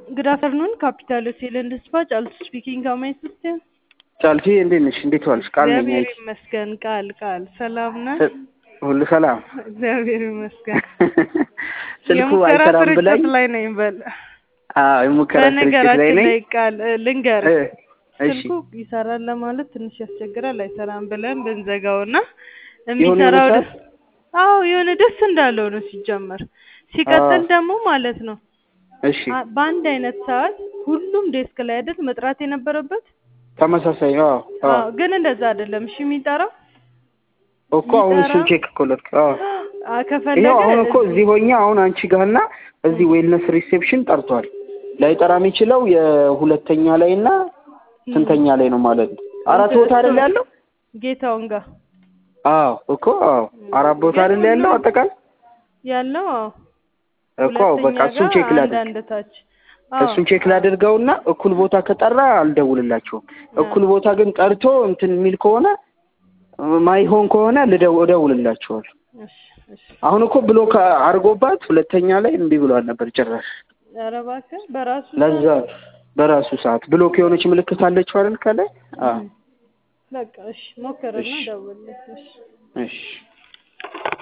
Good afternoon, Capital Hotel and Spa. ጫልቱ ስፒኪንግ how may I assist you? ጫልቱ እንዴት ነሽ? እንዴት ዋልሽ? ቃል ነኝ። እግዚአብሔር አይቼ ይመስገን። ቃል ቃል ሰላም ነህ? ሁሉ ሰላም። እግዚአብሔር ይመስገን። ስልኩ የሙከራ አይሰራም ብላኝ። ስርጭት ላይ ነኝ በል። አዎ የሙከራ ስርጭት ላይ በነገራችን ነኝ። ላይ ቃል እ፣ ልንገር እ፣ እሺ ስልኩ ይሰራል ለማለት ትንሽ ያስቸግራል። አይሰራም ብለን ብንዘጋውና የሆነ የሚሰራው የሆነ ደስ አዎ የሆነ ደስ እንዳለው ነው ሲጀመር። ሲቀጥል አዎ። ደግሞ ማለት ነው እሺ አ- በአንድ አይነት ሰዓት ሁሉም ዴስክ ላይ አይደል መጥራት የነበረበት? ተመሳሳይ። አዎ አዎ አዎ ግን እንደዛ አይደለም። እሺ የሚጠራው እኮ አሁን እሱን የሚጠራው ቼክ እኮ ለት አዎ አ፣ ከፈለገ ይኸው አሁን እኮ እዚህ እዚህ ሆኜ አሁን አንቺ ጋርና እዚህ ዌልነስ ሪሴፕሽን ጠርቷል። ላይጠራ የሚችለው የሁለተኛ ላይ እና ስንተኛ ላይ ነው ማለት ነው? አራት ቦታ አይደል ያለው? ጌታውን ጋር አዎ እኮ አዎ አራት ቦታ ግን አይደል ያለው ሁሉም አጠቃላይ ያለው አዎ እኮ አዎ በቃ ሁለተኛ እሱን ጋር ቼክ አንድ ላድርግ አንድ ታች አዎ እሱን ቼክ ላድርገውና እኩል ቦታ ከጠራ አልደውልላቸውም። እኩል ቦታ ግን ጠርቶ እንትን የሚል ከሆነ ማይሆን ከሆነ ልደው እደውልላቸዋለሁ። እሺ እሺ አሁን እኮ ብሎክ አድርጎባት ሁለተኛ ላይ እምቢ ብሏል ነበር ጭራሽ። ኧረ እባክህ በራሱ ለዛ በራሱ ሰዓት ብሎክ የሆነች ምልክት አለችው አይደል ከላይ? አዎ በቃ እሺ ሞክርና እሺ ደውልልኝ እሺ እሺ